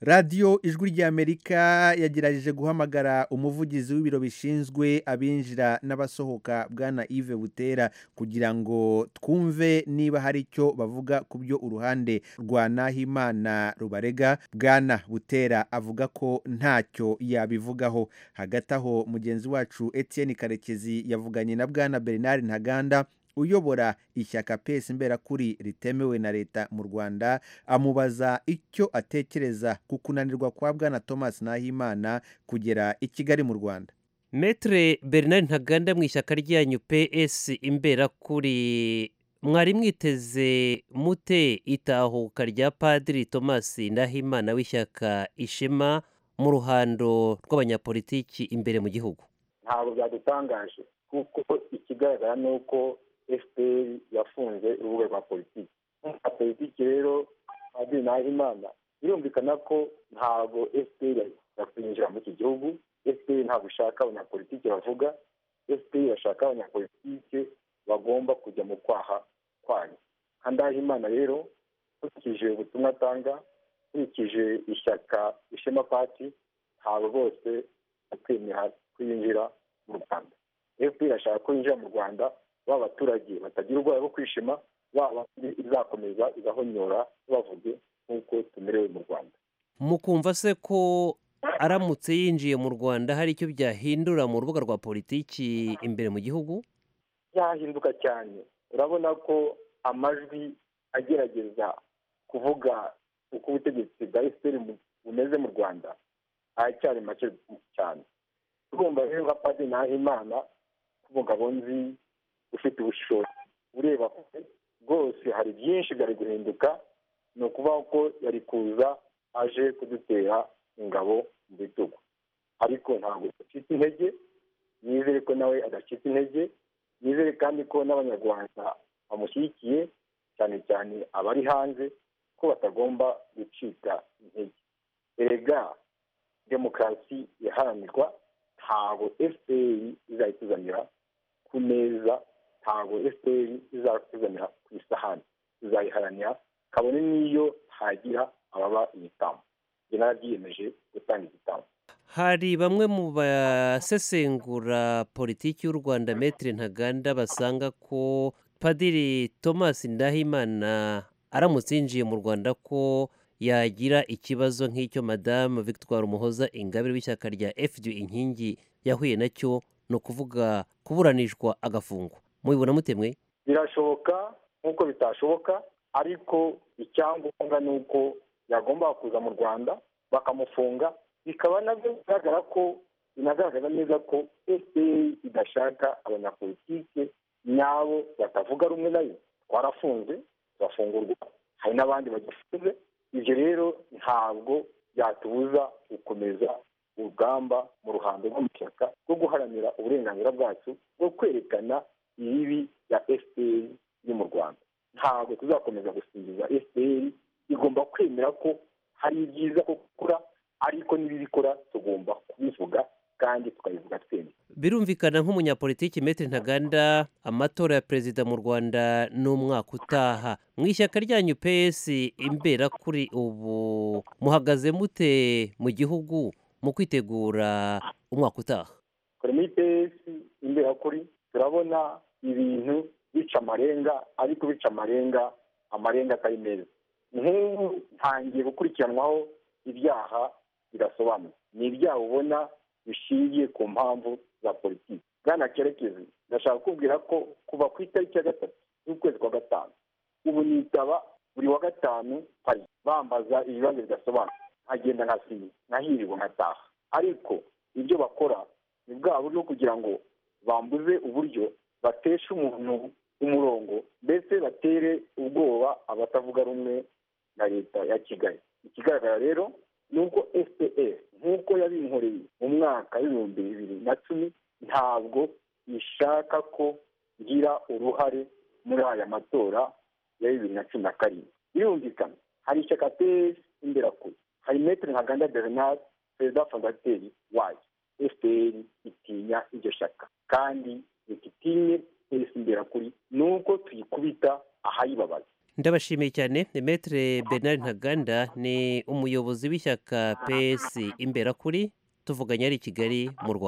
radiyo ijwi ry'amerika yagerageje guhamagara umuvugizi w'ibiro bishinzwe abinjira n'abasohoka bwana Yves butera kugira ngo twumve niba hari icyo bavuga ku byo uruhande rwa nahimana rubarega bwana butera avuga ko ntacyo yabivugaho hagati aho mugenzi wacu Etienne karekezi yavuganye na bwana bernard ntaganda uyobora ishyaka pesi imberakuri ritemewe na leta mu rwanda amubaza icyo atekereza ku kunanirwa kwa bwana thomas nahimana kugera i kigali mu rwanda metere bernard ntaganda mu ishyaka ryanyu ps imberakuri mwari mwiteze mute itahuka rya padiri thomas nahimana w'ishyaka ishema mu ruhando rw'abanyapolitiki imbere mu gihugu ntabwo byadutangaje kuko ikigaragara ni uko fpr yafunze urubuga rwa politiki nka politiki rero padiri nahimana birumvikana ko ntabwo fpr yakwinjira muri iki gihugu fpr ntabwo ishaka abanyapolitiki bavuga fpr bashaka abanyapolitike bagomba kujya mu kwaha kwayo nka ndahimana rero nkurikije ubutumwa atanga nkurikije ishyaka ishema pati ntabwo bose bakwemera kwinjira mu rwanda fpr irashaka ko yinjira mu rwanda ba baturage batagira ubwoba bwo kwishima baba izakomeza igahonyora bavuge nk'uko tumerewe mu rwanda mukumva se ko aramutse yinjiye mu rwanda hari icyo byahindura mu rubuga rwa politiki imbere mu gihugu byahinduka cyane urabona ko amajwi agerageza kuvuga uko ubutegetsi bwa fpr bumeze mu rwanda aracyari make cyane tugomba rero nka padiri nahimana nk'umugabo nzi ufite ubushobozi ureba kure rwose hari byinshi byari guhinduka ni ukuvuga ko yari kuza aje kudutera ingabo mu bitugu ariko ntabwo adacitse intege nizere ko nawe adacitse intege nizere kandi ko n'abanyarwanda bamushyigikiye cyane cyane abari hanze ko batagomba gucika intege erega demokarasi iharanirwa ntabwo fpr izayituzanira ku meza ntabwo fpr izatuzanira ku isahani tuzayiharanira kabone n'iyo hagira ababa igitambo njye narabyiyemeje gutanga igitambo hari bamwe mu basesengura politiki y'u rwanda metire ntaganda basanga ko padiri thomas ndahimana aramutse yinjiye mu rwanda ko yagira ikibazo nk'icyo madamu victoire umuhoza ingabire w'ishyaka rya fd inkingi yahuye nacyo ni ukuvuga kuburanishwa agafungwa mubibona mutemwe birashoboka nk'uko bitashoboka ariko icyangombwa ni uko yagombaga kuza mu rwanda bakamufunga bikaba nabyo bigaragara ko binagaragaza neza ko fpr idashaka abanyapolitike nyabo batavuga rumwe nayo twarafunze turafungurwa hari n'abandi bagifunze ibyo rero ntabwo byatubuza gukomeza urugamba mu ruhando rw'amashyaka rwo guharanira uburenganzira bwacu bwo kwerekana ibibi bya fpr yo mu rwanda ntabwo tuzakomeza gusingiza fpr igomba kwemera ko hari ibyiza ko gukora ariko n'ibibi ikora tugomba kubivuga kandi tukabivuga twemye birumvikana nk'umunyapolitiki metero ntaganda amatora ya perezida mu rwanda ni umwaka utaha mu ishyaka ryanyu pesi imbera kuri ubu muhagaze mute mu gihugu mu kwitegura umwaka utaha kuri muri pesi imbera kuri turabona ibintu bica amarenga ariko bica amarenga amarenga atari meza nk'ubu ntangiye gukurikiranwaho ibyaha bidasobanutse ni ibyaha ubona bishingiye ku mpamvu za politiki bwana kerekezi ndashaka kubwira ko kuva ku itariki ya gatatu z'ukwezi kwa gatanu ubu nitaba buri wa gatanu pari bambaza ibibazo bidasobanutse nkagenda nkasinya nkahirwa nkataha ariko ibyo bakora ni bwa buryo kugira ngo bambuze uburyo bateshe umuntu umurongo mbese batere ubwoba abatavuga rumwe na leta ya kigali ikigaragara rero ni uko fpr nk'uko yabinkoreye mu mwaka w'ibihumbi bibiri na cumi ntabwo ishaka ko ngira uruhare muri aya matora ya bibiri na cumi na karindwi birumvikana hari ishyaka pes imbere kure hari metero ntaganda bernard perezida fondateri wayo fpr itinya iryo shyaka kandi reka itinye pes imbere kuri ni uko tuyikubita ahayibabaza ndabashimiye cyane metre bernard ntaganda ni umuyobozi w'ishyaka pesi imberakuri tuvuganye ari i kigali mu rwanda